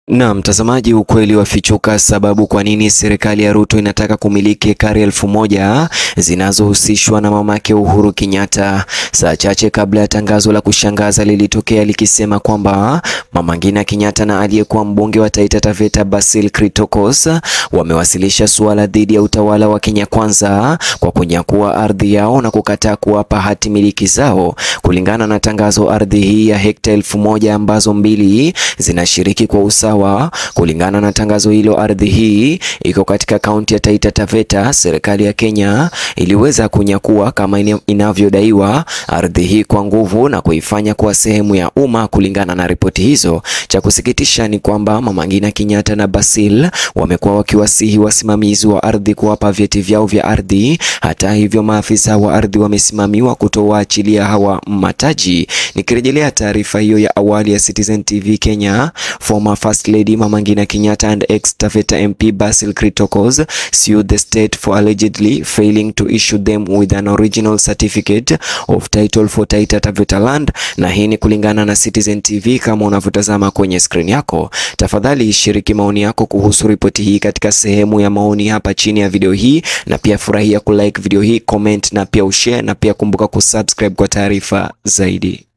Na mtazamaji, ukweli wafichuka, sababu kwa nini serikali ya Ruto inataka kumiliki ekari elfu moja zinazohusishwa na mamake Uhuru Kenyatta. Saa chache kabla ya tangazo la kushangaza lilitokea likisema kwamba Mama Ngina Kenyatta na aliyekuwa mbunge wa Taita Taveta Basil Critocos wamewasilisha suala dhidi ya utawala wa Kenya Kwanza kwa kunyakua ardhi yao na kukataa kuwapa hati miliki zao. Kulingana na tangazo, ardhi hii ya hekta elfu moja ambazo mbili zinashiriki kwa usawa Kulingana na tangazo hilo, ardhi hii iko katika kaunti ya Taita Taveta. Serikali ya Kenya iliweza kunyakua kama inavyodaiwa ardhi hii kwa nguvu na kuifanya kuwa sehemu ya umma. Kulingana na ripoti hizo, cha kusikitisha ni kwamba Mama Ngina Kenyatta na Basil wamekuwa wakiwasihi wasimamizi wa ardhi kuwapa vyeti vyao vya ardhi. Hata hivyo, maafisa wa ardhi wamesimamiwa kutowaachilia hawa mataji. Nikirejelea taarifa hiyo ya awali ya Citizen TV Kenya, former first Lady Mama Ngina Kenyatta and ex-Taveta MP Basil Critocos sued the state for allegedly failing to issue them with an original certificate of title for Taita Taveta land. Na hii ni kulingana na Citizen TV kama unavyotazama kwenye screen yako. Tafadhali shiriki maoni yako kuhusu ripoti hii katika sehemu ya maoni hapa chini ya video hii, na pia furahia kulike video hii, comment na pia ushare, na pia kumbuka kusubscribe kwa taarifa zaidi.